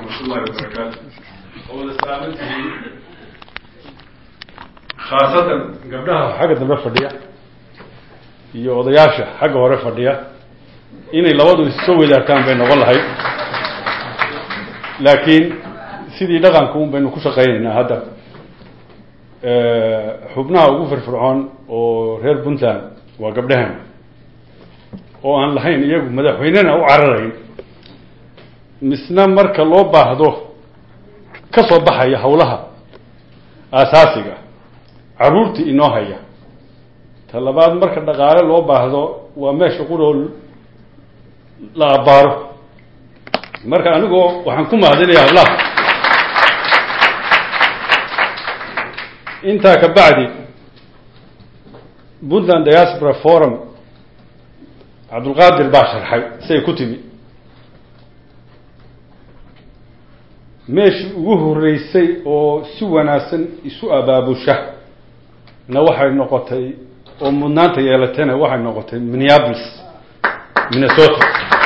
waraxmatullahi wabarakaatu oo wada salaaman tihiin khaasatan gabdhaha xagga dambe fadhiya iyo odayaasha xagga hore fadhiya inay labadu issoo wadaartaan bay noqon lahayd laakiin sidii dhaqanka un baynu ku shaqaynaynaa hadda xubnaha ugu firfircoon oo reer puntland waa gabdhahan oo aan lahayn iyagu madaxweynena u cararayn misna marka loo baahdo ka soo baxaya hawlaha aasaasiga caruurtii inoo haya ta labaad marka dhaqaale loo baahdo waa meesha quroo la abbaaro marka anigoo waxaan ku mahadinaya hablaha intaa ka bacdi puntland diaspora forum cabdulqaadir baa sharxay siay ku timi meeshii ugu horreysay oo si wanaagsan isu abaabusha na waxay noqotay oo mudnaanta yeelatayna waxay noqotay minneapolis minnesota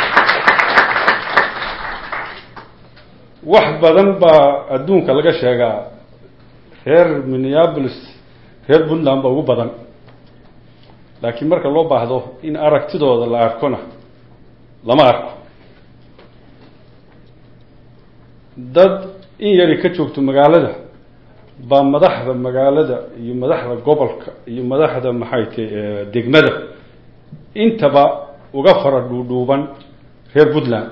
wax badan baa adduunka laga sheegaa reer minneapolis reer puntland ba ugu badan laakiin marka loo baahdo in aragtidooda la arkona lama arko dad in yari ka joogto magaalada baa madaxda magaalada iyo madaxda gobolka iyo madaxda maxay tahy degmada intaba uga fara dhuudhuuban reer puntland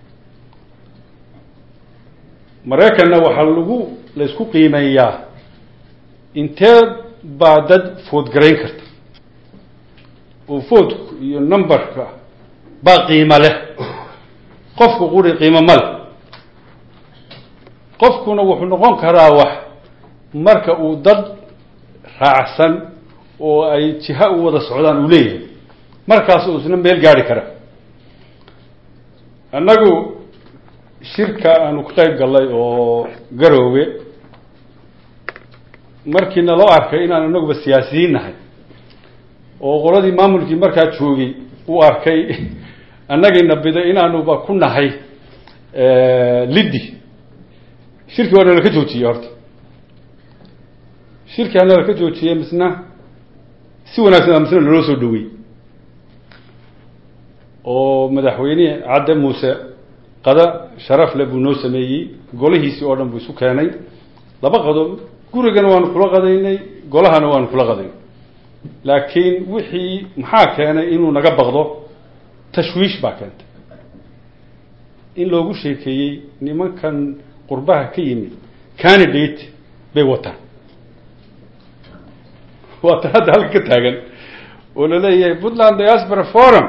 maraykanna waxaa lagu la isku qiimeeyaa intee baa dad foodgarayn karta oo foodku iyo numberka baa qiimo leh qofku quri qiimo ma leh qofkuna wuxuu noqon karaa wax marka uu dad raacsan oo ay jiha u wada socdaan uu leeyahay markaas uu isna meel gaari kara annagu shirka aanu ka qayb gallay oo garoowe markii naloo arkay inaan anaguba siyaasiyiin nahay oo qoladii maamulkii markaa joogay uu arkay annagayna biday inaanuba ku nahay liddi shirkii waa nalaka joojiyey horta shirkii hanalaka joojiyey misna si wanaagsan misna naloo soo dhawey oo madaxweyne cadde muuse qada sharaf le buu noo sameeyey golihiisii oo dhan buu isu keenay laba qado gurigana waanu kula qadaynay golahana waanu kula qadaynay laakiin wixii maxaa keenay inuu naga baqdo tashwiish baa keentay in loogu sheekeeyey nimankan qurbaha ka yimid candidate bay wataan waatan hadda halka ka taagan oo la leeyahay puntland diaspora forum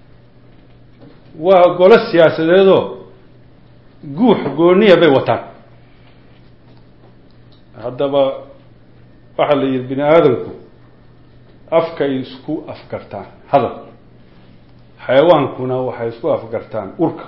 waa golo siyaasadeedoo guux gooniya bay wataan haddaba waxaa la yidhi bini aadamku afkay isku afgartaan hadal xayawaankuna waxay isku afgartaan urka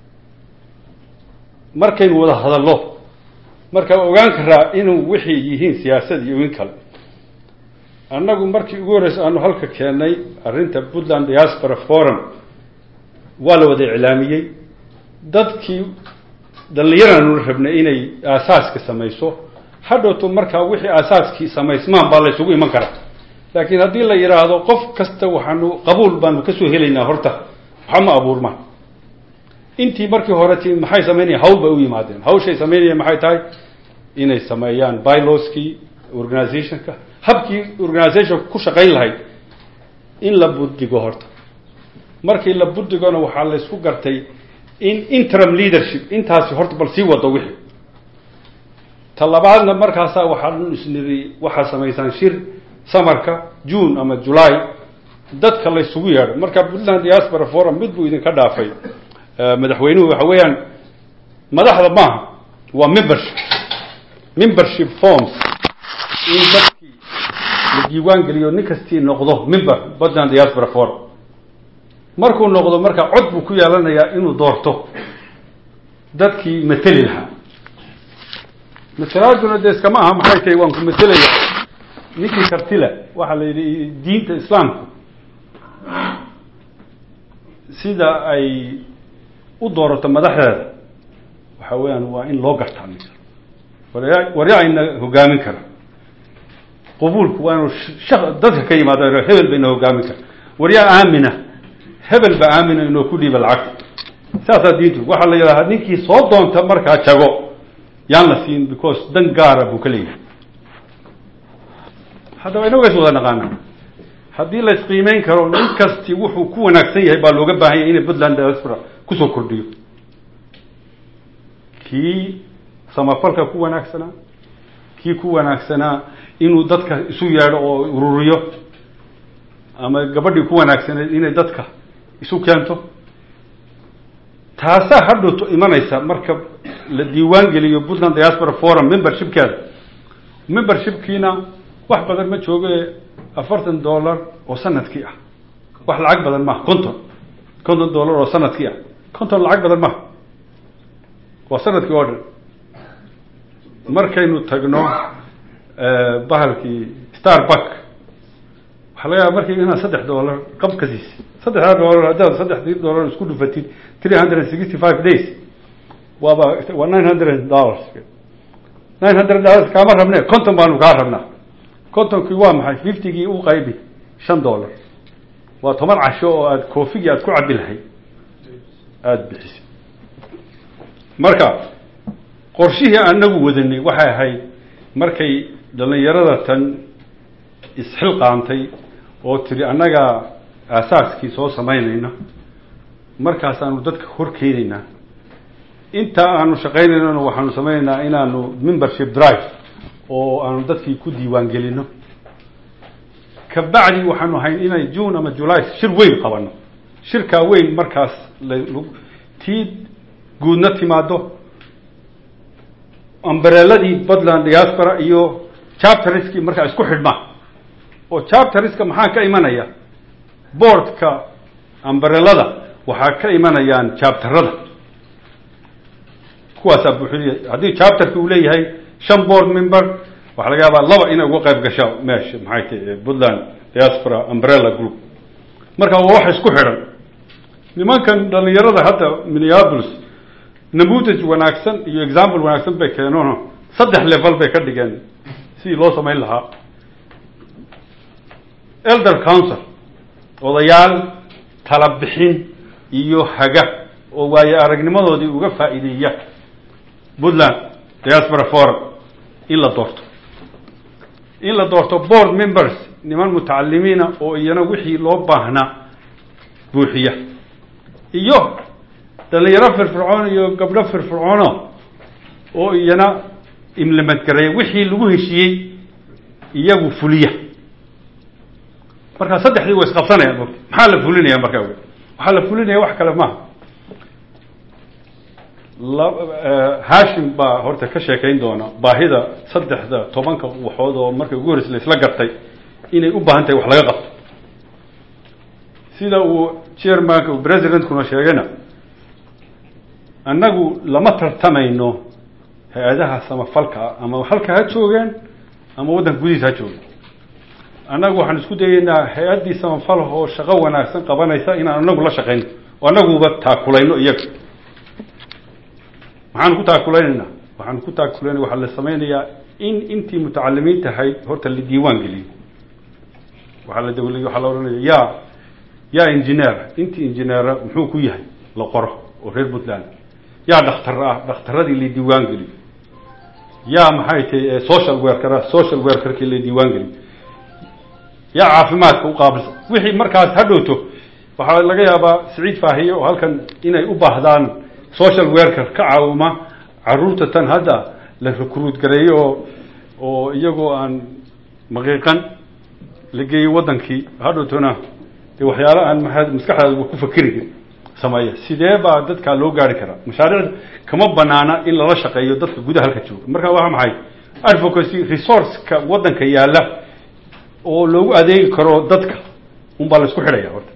markaynu wada hadallo markaa ogaan karaa inuu wixii yihiin siyaasad iyo in kale annagu markii ugu horreysa aanu halka keennay arrinta puntland diaspora forum waa la wada iclaamiyey dadkii dhallinyaranu rabnay inay aasaaska samayso hadhowto markaa wixii aasaaskii samaysmaan baa la ysugu iman karaa laakiin haddii la yidhaahdo qof kasta waxaanu qabuul baanu kasoo helaynaa horta waxa ma abuurmaan intii markii hore ti maxay sameynaya hawl bay u yimaadeen hawshay sameynaya maxay tahay inay sameeyaan byloskii organizationka habkii organizationka ku shaqayn lahayd in la buddigo horta markii la buddigona waxaa la isku gartay in interim leadership intaasi horta bal sii wado wixii ta labaadna markaasaa waxaan isniri waxaa samaysaan shir samarka june ama july dadka la ysugu yeedho marka puntland diaspora forum mid buu idinka dhaafay madaxweynuhu waxa weeyaan madaxda maaha waa membership membership forms in dadkii la diiwaan geliyo nin kastii noqdo member puntland diaspora forum markuu noqdo marka cod buu ku yeelanayaa inuu doorto dadkii mateli lahaa matalaaduna dee iskama aha maxay tahay waan ku matelaya ninkii kartile waxaa la yidhi diinta islaamku sida ay u doorato madaxdeeda waxa weeyaan waa in loo gartaa ninka waryaa waryaayna hogaamin kara qubuulku waa inuu sha dadka ka yimaado hebel ba ina hogaamin kara waryaa aamina hebel ba aamina inoo ku dhiiba lacagta saasaa diintu waxaa la yidhahaa ninkii soo doonta markaa jago yaan la siin because dan gaara buu ka leeyahay haddaba inaga is wada naqaana haddii la isqiimeyn karo nin kasti wuxuu ku wanaagsan yahay baa looga baahan yahay inay puntland diaspora kusoo kordhiyo kii samafalka ku wanaagsanaa kii ku wanaagsanaa inuu dadka isu yeedho oo ururiyo ama gabadhii ku wanaagsaneed inay dadka isu keento taasaa hadhowto imanaysa marka la diiwaan geliyo puntland diaspora forum membershipkeeda membershipkiina wax badan ma jooge afartan dollar oo sanadkii ah wax lacag badan maha conton conton dollar oo sanadkii ah conton lacag badan maha waa sanadkii oo dhan markaynu tagno bahalkii starbuck waxaa laga yaaba markii inaad saddex dollar qab ka siisa saddexdaa dollar haddaad saddexdii dollar isku dhufatid three hundred and sixty five days waaba waa nine hundred dollars nine hundred dollars kaama rabne conton baanu kaa rabnaa contonkii waa maxay fiftygii u qaybi shan dollar waa toban casho oo aad koofigii aad ku cabi lahayd aada bixisay marka qorshihii anagu wadanay waxay ahayd markay dhalinyarada tan isxilqaantay oo tiri annagaa aasaaskii soo samaynayna markaasaanu dadka hor keenaynaa intaa aanu shaqaynaynona waxaanu samaynaynaa inaanu membership drive oo aanu dadkii ku diiwaan gelino kabacdi waxaanu ahayn inay june ama july shir weyn qabano shirkaa weyn markaas la tii guudna timaado ambareeladii puntland diaspora iyo chapteriskii markaa isku xidhmaa oo chapteriska maxaa ka imanaya boardka ambarelada waxaa ka imanayaan chapterada kuwaasaa buuxinaya haddii chapterki uu leeyahay shan board member waxaa laga yaabaa laba inay uga qayb gasho meesha maxay tahy puntland diaspora umbrella group marka waa wax isku xidhan nimankan dhalinyarada hadda minneapolis namudaj wanaagsan iyo example wanaagsan bay keenono saddex level bay ka dhigeen sidii loo samayn lahaa elder council odayaal tala bixin iyo haga oo waaye aragnimadoodii uga faa'iideeya puntland diaspora forum in la doorto in la doorto board members niman mutacalimiina oo iyana wixii loo baahnaa buuxiya iyo dhalinyaro firfircoon iyo gabdho firfircoono oo iyana implement gareeya wixii lagu heshiiyey iyagu fuliya markaa saddexdii way isqabsanayaan mota maxaa la fulinaya markaa waxaa la fulinaya wax kale maaha hashim baa horta ka sheekayn doona baahida saddexda tobanka waxood oo markay ugu horreysa la isla gartay inay u baahan tahay wax laga qabto sida uu chairmanka presidentkuna sheegayna annagu lama tartamayno hay-adaha samafalka ama halka ha joogeen ama waddanka gudihiisa ha joogeen annagu waxaan isku dayeynaa hay-addii samafal oo shaqo wanaagsan qabanaysa inaan anagu la shaqayno oo annaguba taakulayno iyaga maxaanu ku taakulaynayna waxaanu ku taakulayna waxaa la samaynayaa in intii mutacalimiinta ahayd horta la diiwaan geliyo waxaa la dawliy waxaa la odhanaya yaa yaa engineer intii engineera muxuu ku yahay la qoro oo reer puntland yaa dhakhtar ah dhakhtaradii la diiwaan geliyo yaa maxay tahay social worker social workerkii la diiwaan geliyo yaa caafimaadka u qaabilsan wixii markaas ha dhowto waxaa laga yaabaa siciid faahiye oo halkan inay u baahdaan social worker ka caawima caruurta tan hadda la recruit gareeyo oo oo iyagoo aan maqiiqan la geeyo waddankii hadhowtona dee waxyaalo aan maa maskaxdaadaba ku fakeriga sameeya sidee baa dadkaa loo gaari karaa mashaariicda kama banaana in lala shaqeeyo dadka gudaha halka jooga marka waa maxay advocacy resourceka waddanka yaalla oo loogu adeegi karo dadka un baa la isku xidhaya horta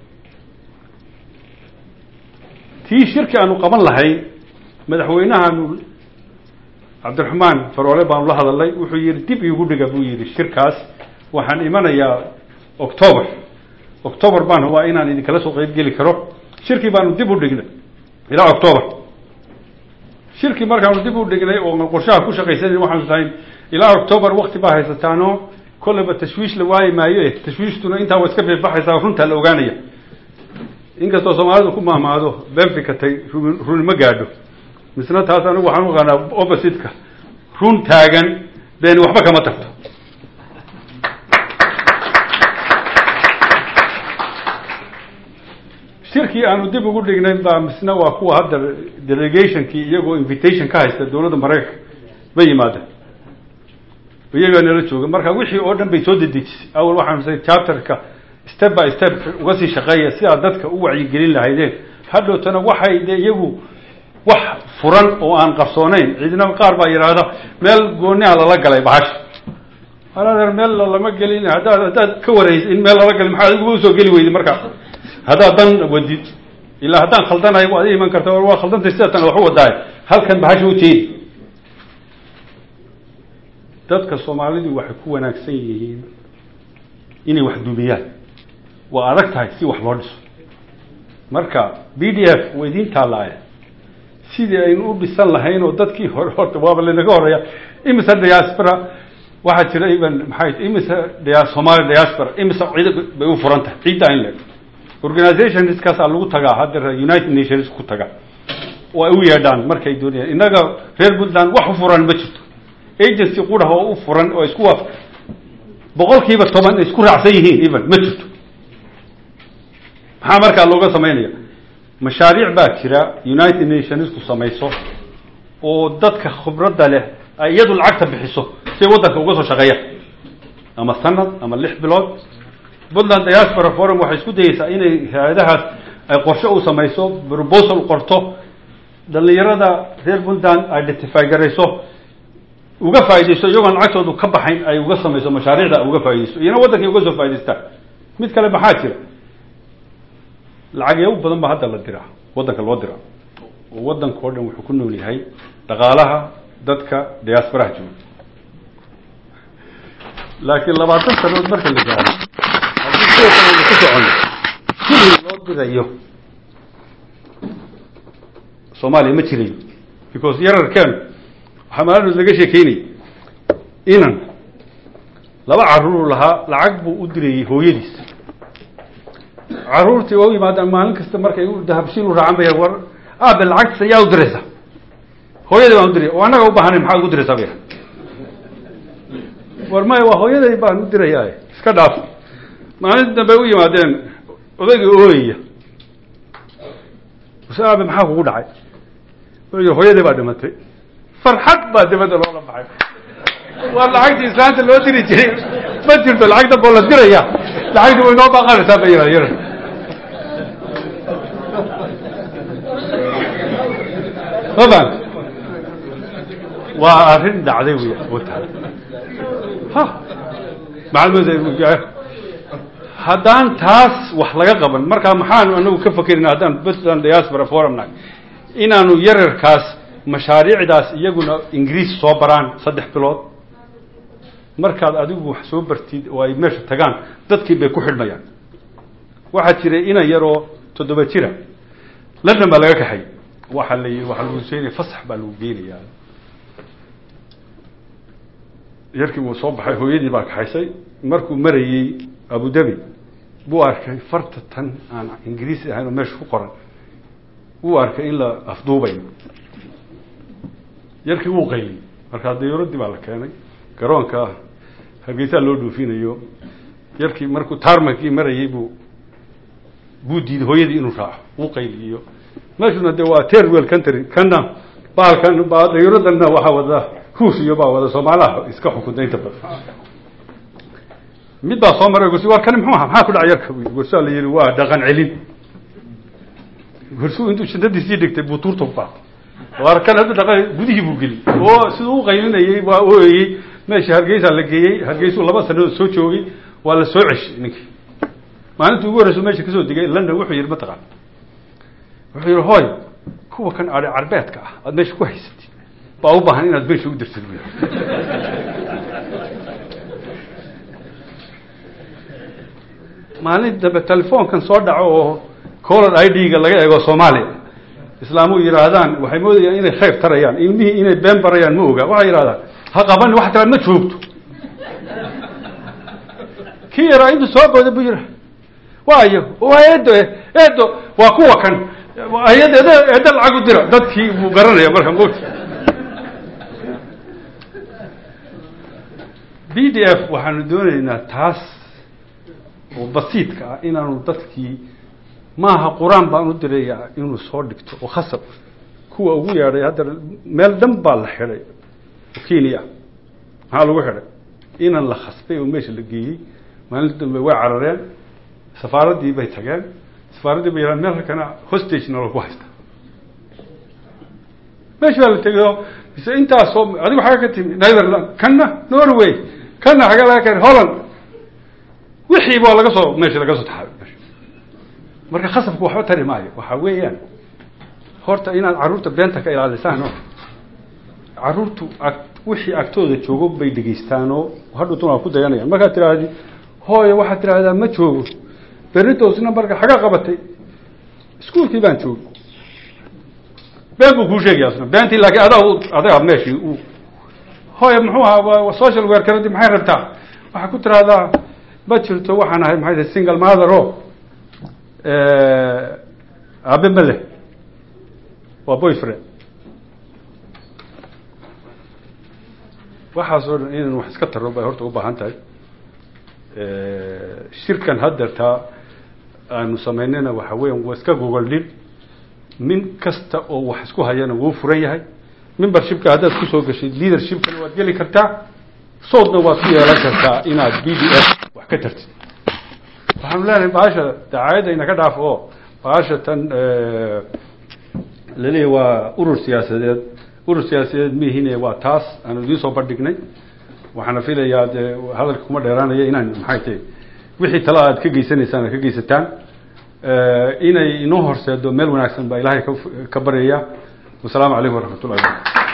tii shirki aanu qaban lahayn madaxweynahaanu cabdiraxmaan faroole baanu la hadalnay wuxuu yihi dib iigu dhiga buu yihi shirkaas waxaan imanayaa october october baan hubaa inaan idinkala soo qeyb geli karo shirkii baanu dib u dhignay ilaa october shirkii markaanu dib u dhignay oo qorshaha ku shaqaysanan waxaanu tahay ilaa octoobar wakti baa haysataano kolleyba tashwiish la waayi maayo e tashwiishtuna intaa wa iska beebaxaysaa runtaa la ogaanaya inkastoo soomaalidu ku maamaado been fikatay runi ma gaadho misna taas anigu waxaan uaqaanaa opposite-ka run taagan beeni waxba kama tagto shirkii aanu dib ugu dhignay baa misna waa kuwa hadda delegationkii iyagoo invitation ka haysta dowladda maraykanka ba yimaadeen iyagaa nala jooga marka wixii oo dhan bay soo dedejisay awal waxaan say chapterka step by step uga sii shaqeeya si aad dadka u wacyigelin lahaydeen hadhowtana waxay de iyagu wax furan oo aan qarsooneyn ciidna qaar baa yidhaahda meel gooniha lala galay bahash haladeer meel lama gelin haddaad haddaad ka waraysa in meel lala galay maxaa adiguba usoo geli weyday markaa haddaad dan wadid ilaa haddaan khaldanahay waad i iman karta waa khaldantay sidatan wax u wadaaye halkan bahasha ujeedi dadka soomaalidu waxay ku wanaagsan yihiin inay wax duubiyaan waa adag tahay si wax loo dhiso marka b d f waa idiin taalaaya sidii aynu u dhisan lahayn oo dadkii hore horta waaba lanaga horeeya imisa diaspora waxaa jira even maxay imisa dia somaali diaspora imisa cid bay u furan tahay ciidda in leeg organizationskaasaa lagu tagaa hadda united nations ku taga oo ay u yeedhaan markay doonayaan innaga reer puntland wax u furan ma jirto agency qurah oo u furan oo isku waaf boqol kiiba toban isku raacsan yihiin even ma jirto maxaa markaa looga samaynaya mashaariic baa jira united nationsku samayso oo dadka khibradda leh ay iyadu lacagta bixiso siay waddanka uga soo shaqeeyaan ama sanad ama lix bilood puntland diaspora forum waxay isku dayeysaa inay hay-adahaas ay qorshe u samayso proposal qorto dhalinyarada reer puntland identify garayso uga faaidaysto iyagoon lacagtoodu ka baxayn ay uga samayso mashaariicda uga faaidaysto iyana waddankay uga soo faa'idaystaan mid kale maxaa jira lacagyo badan ba hadda la diraa waddanka loo diraa oo waddanka o dhan wuxuu ku nool yahay dhaqaalaha dadka diasporaha jooga laakiin labaatan sanood marka la gaaro haddii sidoo kale ku socono kulii loo dirayo soomaaliya ma jirayo because yararkeenu waxaa maalinood laga sheekeynay inan laba carruur lahaa lacag buu u dirayey hooyadiis carruurtii oo yimaadaan maalin kasta markay dahabshiin u raacan bay war aabe lacagtiisa yaa u diraysa hooyaday baan u diray oo annaga u baahanayn maxaa ugu diraysaa bay war maya waa hooyaday baan u dirayaa iska dhaaf maalintii dambe u yimaadeen odaygii ooyaya use aabe maxaa kugu dhacay wuxuu yidhi hooyaday baa dhimatay farxad baa dibadda loola baxay waa lacagtii islaanta loo diri jiray ma jirto lacag damboo la diraya lacagtii way noo baaqanaysaa ba yihah yar mafan waa arrin dhacday wey wata ha macalmad haddaan taas wax laga qaban markaa maxaanu anagu ka fakerina haddaan puntland diaspora forum nahay inaanu yararkaas mashaariicdaas iyaguna ingiriis soo baraan saddex bilood markaad adigu wax soo bartid oo ay meesha tagaan dadkii bay ku xidhmayaan waxaa jiray inan yaroo toddoba jira london baa laga kaxay waxaa la waxaa lagu seenaya fasax baa lagu geenayaa yarkii wuu soo baxay hooyadii baa kaxaysay markuu marayey abu dhabi buu arkay farta tan aan ingiriisi ahayn oo meesha ku qoran wuu arkay in la afduubayo yarkii wuu qayliyey markaa dayuuraddii baa la keenay garoonka hargeysaa loo dhuufinayo yarkii markuu taarmankii marayey buu buu diiday hooyadii inuu raaco wuu qayliyo meeshuna de waa terwell country kana baalkan ba dayuuradana waxaa wada huus iyo baa wada soomaalaha iska xukunta inta badan mid baa soo maray gursi war kani muxuu aha maxaa ku dhaca yarka gursaa la yihi waa dhaqan celin gursuu intuu shidadiisii dhigtay buu tuurta ku qaatay war kan hadda dhaqan gudihii buu geli oo siduu u qaylinayey waa ooyey meesha hargeysaa la geeyey hargeysuu laba sanadood soo joogay waa la soo ceshay ninkii maalintii ugu horreysa meesha kasoo digay london wuxuu yihi mataqaan wuxuu yihi hoy kuwa kan are carbeedka ah aada meesha ku haysatid baa u baahan inaad meesha u dirtid bu maalin dambe telefoonkan soo dhaco oo color i d-ga laga eego soomaaliya islaamu yidhaahdaan waxay moodayaan inay khayr tarayaan ilmihii inay been barayaan ma oga waxay yidhahdaan ha qabani wax tiraad ma joogto kii yaraa intuu soo booda bu yidha waayo waa eedo eedo waa kuwa kan ayad eed eedda lacag u dira dadkii buu garanaya marka mota b d f waxaanu doonaynaa taas oo basiidka ah inaanu dadkii maaha qur-aan baan u diraya inuu soo dhigto oo khasab kuwa ugu yeedhay hadda meel dhan baa la xidhay oo kenya maxaa lagu xidhay inan la khasbay oo meesha la geeyey maalinta dambe way carareen safaaraddii bay tageen safaaraddii bay yadhaan meel halkana hostagena lagu haysta meesha baa la tegay oo mise intaasoo adigu xagga ka timi netherland kanna norway kanna xagga laga keenay holland wixii baa laga soo meesha laga soo taxaabay meesha marka khasabku waxba tari maayo waxa weeyaan horta inaad carruurta beenta ka ilaalisaan oo carruurtu ag wixii agtooda joogo bay dhegeystaan oo hadhowtun waa ku dayanayaan markaad tidhaahdi hooyo waxaad tidhaahdaa ma joogo beritoosna marka xaga qabatay iskuolkii baan joogo been buu kuu sheegaya asna beentii laakiin adaa adaga meeshii u hooyo muxuu ahaa social werkaradii maxay rabtaa waxaa ku tidhaahdaa ma jirto waxaan ahay maxay tahay single mother o aabe ma leh waa boyfriend waxaasoo dhan inaan wax iska tarro bay horta u baahan tahay shirkan haddeertaa aanu samaynayna waxa weeyaan waa iska gogoldhin min kasta oo wax isku hayana wuu furan yahay membershipka haddaad kusoo gashid leadershipkana waad geli kartaa soodna waad ku yeelan kartaa inaad b d f wax ka tartid waxaanu leenahay baasha dacaayadda inaka dhaaf oo baasha tan laleeyahy waa urur siyaasadeed urur siyaasadeed mihine waa taas aanu idiin soo bandhignay waxaana filayaa dee hadalka kuma dheeraanaya inaan maxay tahay wixii tala aad ka geysanaysaan aad ka geysataan inay inoo horseedo meel wanaagsan baa ilaahay ka ka baryaya wasalaamu calaykum waraxmat ullahi wabarakatu